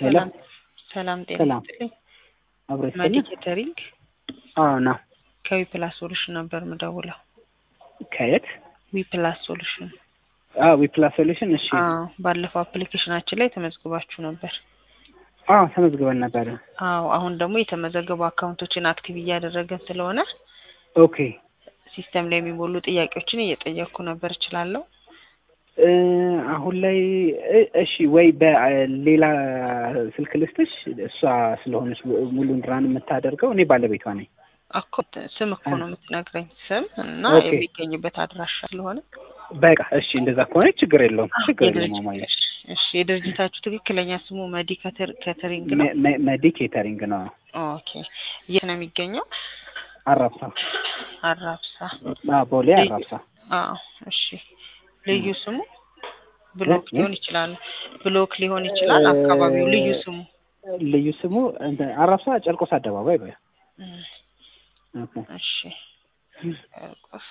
ሰላም ሰላም ጤና ሰላም ይስጥልኝ። አብሮ ማዲ ይሰኛል። ኬተሪንግ አዎ ነው። ከዊ ፕላስ ሶሉሽን ነበር ምደውለው። ከየት? ዊ ፕላስ ሶሉሽን። አዎ ዊፕላስ ሶሉሽን። እሺ። አዎ ባለፈው አፕሊኬሽናችን ላይ ተመዝግባችሁ ነበር። አዎ ተመዝግበን ነበረ። አዎ አሁን ደግሞ የተመዘገቡ አካውንቶችን አክቲቭ እያደረገን ስለሆነ ኦኬ ሲስተም ላይ የሚሞሉ ጥያቄዎችን እየጠየቅኩ ነበር። እችላለሁ? እ አሁን ላይ እ- እሺ ወይ በሌላ ስልክ ልስጥሽ። እሷ ስለሆነች ሙሉን ራን የምታደርገው እኔ ባለቤቷ ነኝ። እኮ ስም እኮ ነው የምትነግረኝ፣ ስም እና ኦኬ። የሚገኝበት አድራሻ ስለሆነ በቃ እሺ፣ እንደዛ ከሆነ ችግር የለውም። ችግር የለውም። የድርጅት- ማማዬ እሺ የድርጅታችሁ ትክክለኛ ስሙ መዲ ከተር- ከተሪንግ ነው? መ- መ- መዲ ኬተሪንግ ነው። ኦኬ የት ነው የሚገኘው? አራብሳ አራብሳ። አዎ፣ ቦሌ ልዩ- አራብሳ። አዎ እሺ። ልዩ ስሙ ብሎክ እ? ሊሆን ይችላል፣ ብሎክ ሊሆን ይችላል። አካባቢው ልዩ ስሙ ልዩ ስሙ እንትን አራብሳ ጨርቆስ አደባባይ በ እም፣ ኦኬ። እሺ ጨርቆስ።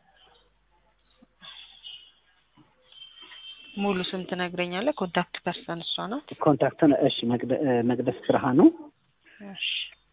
ሙሉ ስም ትነግረኛለህ? ኮንታክት ፐርሰን እሷ ናት። ኮንታክትን እሺ፣ መቅደ- እ፣ መቅደስ ብርሃኑ እሺ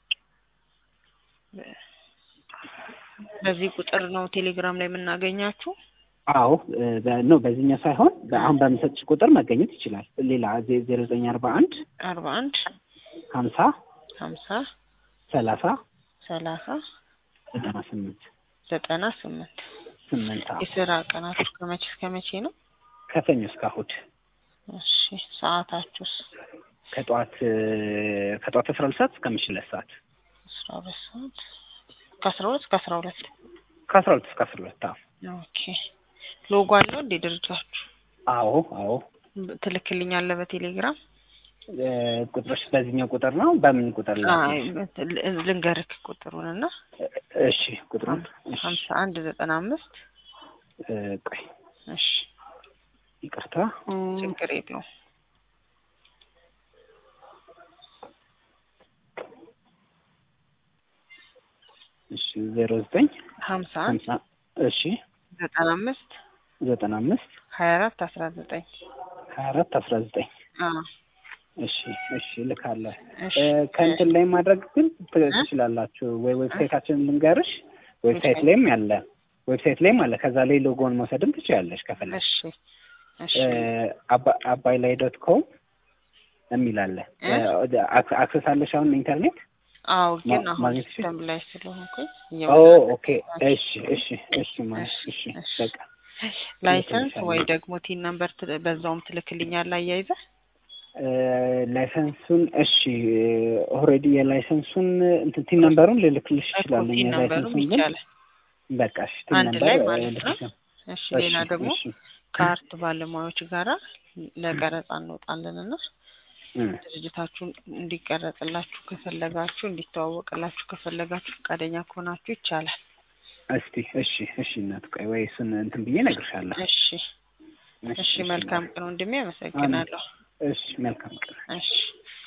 በ- በዚህ ቁጥር ነው ቴሌግራም ላይ የምናገኛችሁ። አዎ እ፣ በ- ኖ በዚህኛው ሳይሆን አሁን በምሰጥሽ ቁጥር መገኘት ይችላል። ሌላ ዜሮ ዘጠኝ አርባ አንድ አርባ አንድ ሀምሳ ሀምሳ ሰላሳ ሰላሳ ዘጠና ስምንት ዘጠና ስምንት ስምንት አዎ። የስራ ቀናችሁ ከመቼ እስከ መቼ ነው? ከሰኞ እስከ እሑድ እሺ ሰዓታችሁስ? ከጠዋት እ፣ ከጠዋት አስራ ሁለት ሰዓት እስከ ምሽት ሁለት ሰዓት አስራ ሁለት ሰዓት ከአስራ ሁለት እስከ አስራ ሁለት ከአስራ ሁለት እስከ አስራ ሁለት አዎ። ኦኬ ሎጎ አለው እንዴ ድርጅታችሁ? አዎ አዎ ብ- ትልክልኛለህ በቴሌግራም? እ፣ ቁጥሮች በዚህኛው ቁጥር ነው። በምን ቁጥር አይ ላይ? ል- ልንገርክ ቁጥሩን እና እሺ ቁጥሩን እሺ፣ ሀምሳ አንድ ዘጠና አምስት እ፣ ቆይ እሺ ይቅርታ ችግር የለውም። እሺ ዜሮ ዘጠኝ ሀምሳ አንድ ሀምሳ እሺ ዘጠና አምስት ዘጠና አምስት ሀያ አራት አስራ ዘጠኝ ሀያ አራት አስራ ዘጠኝ አዎ እሺ እሺ ልካለሁ። እሺ እ፣ ከእንትን ላይ ማድረግ ግን ት- ትችላላችሁ ወይ ዌብሳይታችንን ልንገርሽ። ዌብሳይት ላይም ያለ ዌብሳይት ላይም አለ። ከዛ ላይ ሎጎን መውሰድም ትችላለሽ ከፈለግሽ። እሺ እሺ እ፣ አባ- አባይ ላይ ዶት ኮም የሚል አለ። እ? አክ- አክሰስ አለሽ አሁን ኢንተርኔት? አዎ ግን ማ- አሁን ማግኘት ሲስተም ላይ ስለሆንኩኝ ኦ እየመጣ- ኦኬ እሺ እሺ እሺ ማለት እሺ እሺ። በቃ ላይሰንስ ትልክልሻለሁ። ወይ ደግሞ ቲን ነምበር ት- በዛውም ትልክልኛለህ አያይዘህ? እ፣ ላይሰንሱን እሺ ኦልሬዲ የላይሰንሱን እንትን ቲን ነምበሩን ልልክልሽ እኮ እችላለሁ። ቲን ነምበሩም የላይሰንሱን ግን ይቻላል። በቃ እሺ ቲን አንድ ነምበር ላይ እ፣ ማለት ነው። ልክልሻለሁ። እሺ እሺ ሌላ ደግሞ እሺ ከአርት ባለሙያዎች ጋራ ለቀረጻ እንወጣለን እና እ፣ ድርጅታችሁን እንዲቀረጽላችሁ ከፈለጋችሁ እንዲተዋወቅላችሁ ከፈለጋችሁ ፈቃደኛ ከሆናችሁ ይቻላል። እስቲ እሺ እሺ እናት ቆይ ወይ እሱን እንትን ብዬ እነግርሻለሁ። እሺ እሺ መልካም ቀን ወንድሜ፣ አመሰግናለሁ። እሺ መልካም ቀን። እሺ